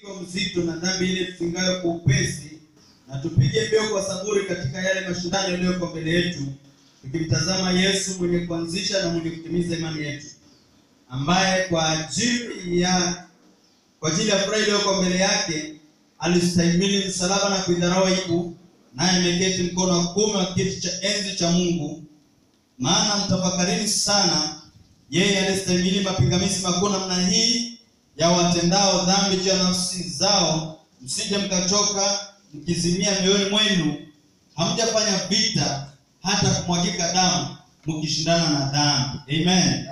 mzito na dhambi ile tusingayo kwa upesi, na tupige mbio kwa saburi katika yale mashindano yaliyoko mbele yetu, tukimtazama Yesu mwenye kuanzisha na mwenye kutimiza imani yetu, ambaye kwa ajili ya kwa ajili ya furaha iliyoko mbele yake alistahimili msalaba na kuidharau aibu, naye ameketi mkono wa kuume wa kiti cha enzi cha Mungu. Maana mtafakarini sana yeye alistahimili mapingamizi makuu namna hii ya watendao dhambi juu ya nafsi zao, msije mkachoka mkizimia mioyoni mwenu, hamjafanya vita hata kumwagika damu mkishindana na dhambi. Amen.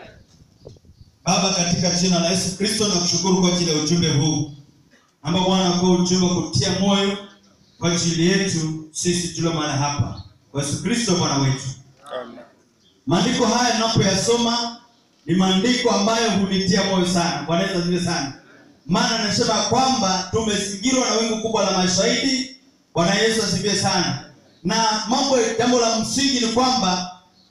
Baba, katika jina la Yesu Kristo nakushukuru kwa ajili ya ujumbe huu ambao Bwana kwa ujumbe wa kutia moyo kwa ajili yetu sisi tulio mahali hapa, kwa Yesu Kristo Bwana wetu. Maandiko haya ninapoyasoma ni maandiko ambayo hunitia moyo sana. Bwana Yesu asifiwe sana. Maana anasema kwamba tumezingirwa na wingu kubwa la mashahidi. Bwana Yesu asifiwe sana. Na mambo jambo la msingi ni kwamba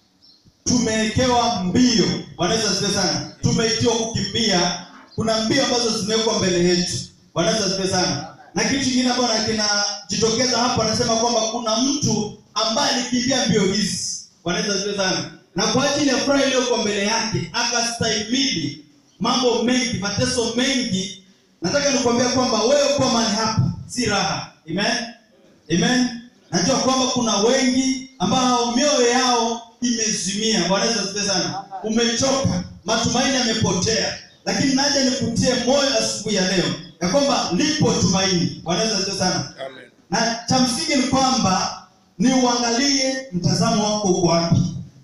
tumewekewa mbio. Bwana Yesu asifiwe sana. Tumeitiwa kukimbia. Kuna mbio ambazo zimewekwa mbele yetu. Bwana Yesu asifiwe sana. Na kitu kingine ambacho kinajitokeza hapa, anasema kwamba kuna mtu ambaye alikimbia mbio hizi. Bwana Yesu asifiwe sana na kwa ajili ya furaha iliyoko mbele yake akastahimili mambo mengi, mateso mengi. Nataka nikwambia kwamba wewe kuwa mahali hapa si raha. Amen, amen. Najua kwamba kuna wengi ambao mioyo yao imezimia. Bwana Yesu asifiwe sana. Umechoka, matumaini yamepotea, lakini naja nikutie moyo asubuhi ya leo ya kwamba lipo tumaini. Bwana Yesu asifiwe sana. Amen. Na cha msingi ni kwamba ni uangalie mtazamo wako uko wapi.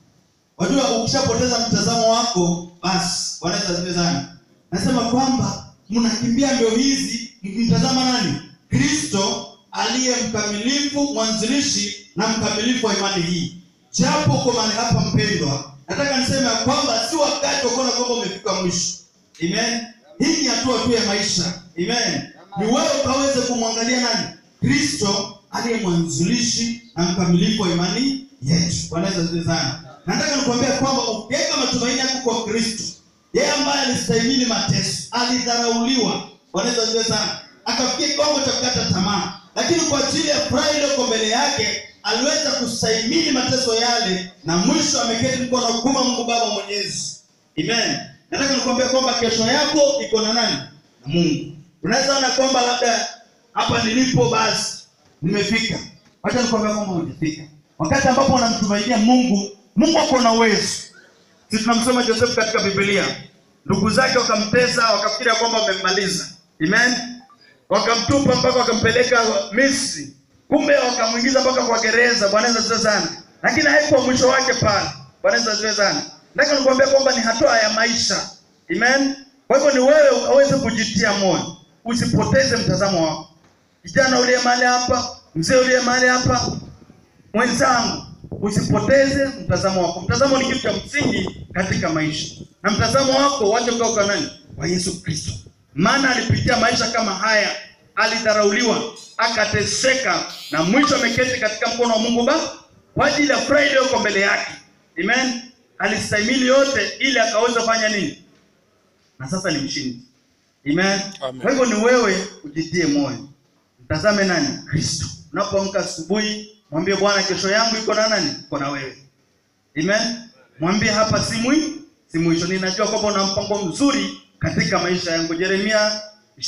Wajua, ukishapoteza mtazamo wako basi, Bwana Yesu asifiwe sana. Nasema kwamba mnakimbia mbio hizi mkimtazama nani? Kristo aliye mkamilifu, mwanzilishi na mkamilifu wa imani hii. Japo uko mahali hapa mpendwa, nataka niseme ya kwamba si wakati wa kuona kwamba umefika mwisho. Amen. Hii ni hatua tu ya maisha. Amen. Ni wewe ukaweze kumwangalia nani? Kristo aliye mwanzilishi na mkamilifu wa imani yetu. Bwana Yesu asifiwe sana. Nataka nikwambia kwamba ukiweka matumaini yako kwa Kristo, yeye ambaye alistahimili mateso, alidharauliwa, Bwana Yesu asifiwe sana, akafikia kiwango cha kukata tamaa, lakini kwa ajili ya furaha iliyoko mbele yake aliweza kustahimili mateso yale, na mwisho ameketi mkono wa kuume wa Mungu Baba Mwenyezi. Amen. Nataka nikwambia kwamba kesho yako iko na nani? Na Mungu. Unaweza ona kwamba labda hapa nilipo basi nimefika. Wacha nikwambia kwamba hujafika. Wakati ambapo unamtumainia Mungu Mungu ako na uwezo. Sisi tunamsoma Joseph katika Biblia. Ndugu zake wakamtesa, wakafikiria kwamba wamemmaliza. Amen. Wakamtupa mpaka wakampeleka Misri. Kumbe wakamwingiza mpaka kwa gereza. Bwana Yesu asifiwe sana. Lakini haikuwa mwisho wake pale. Bwana Yesu asifiwe sana. Nataka nikwambia kwamba ni hatua ya maisha. Amen. Kwa hivyo ni wewe ukaweze kujitia moyo. Usipoteze mtazamo wako. Kijana uliye mahali hapa, mzee uliye mahali hapa, mwenzangu usipoteze mtazamo wako. Mtazamo ni kitu cha msingi katika maisha, na mtazamo wako wache ukae kwa nani? Kwa Yesu Kristo, maana alipitia maisha kama haya, alidharauliwa, akateseka, na mwisho ameketi katika mkono wa Mungu Baba kwa ajili ya furaha iliyoko mbele yake. Amen. Alistahimili yote ili akaweza kufanya nini? Na sasa ni mshindi. Amen. Amen. Kwa hivyo ni wewe ujitie moyo, mtazame nani? Kristo. Unapoamka asubuhi Mwambie Bwana, kesho yangu iko na nani? Iko na wewe. Amen. Mwambie hapa si mwi si mwisho. Ninajua kwamba una mpango mzuri katika maisha yangu. Yeremia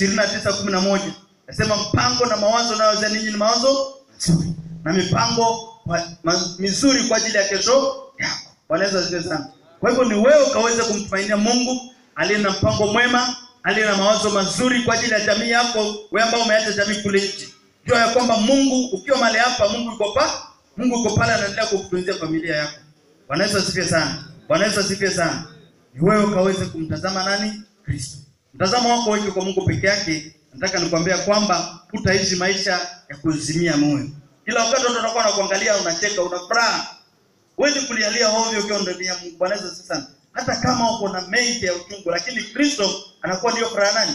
29:11 nasema mpango na mawazo nayozia ninyi ni mawazo mazuri na mipango kwa- ma, mizuri kwa ajili ya kesho yako. Bwana Yesu asifiwe sana. Kwa hivyo ni wewe ukaweze kumtumainia Mungu aliye na mpango mwema, aliye na mawazo mazuri kwa ajili ya jamii yako, wewe ambao umeacha jamii kule nje. Jua ya kwamba Mungu ukiwa mahali hapa, Mungu yuko pa, Mungu yuko pale anaendelea kukutunzia familia yako. Bwana Yesu asifiwe sana. Bwana Yesu asifiwe sana. Ni wewe ukaweze kumtazama nani? Kristo. Mtazamo wako weke kwa Mungu peke yake. Nataka nikwambia kwamba utaishi maisha ya kuzimia moyo. Kila wakati watu wanakuwa wanakuangalia, unacheka, una furaha. Huwezi kulialia ovyo ukiwa ndani ya Mungu. Bwana Yesu asifiwe sana. Hata kama uko na mengi ya uchungu, lakini Kristo anakuwa ndio furaha nani?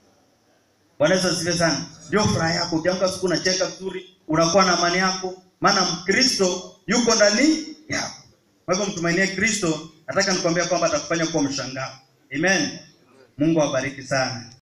Bwana Yesu asifiwe sana. Ndio furaha yako. Ukiamka siku unacheka vizuri, unakuwa na amani yako, maana Kristo yuko ndani yako. Kwa hivyo mtumainie Kristo, nataka nikwambia kwamba atakufanya kuwa mshangao. Amen. Mungu awabariki sana.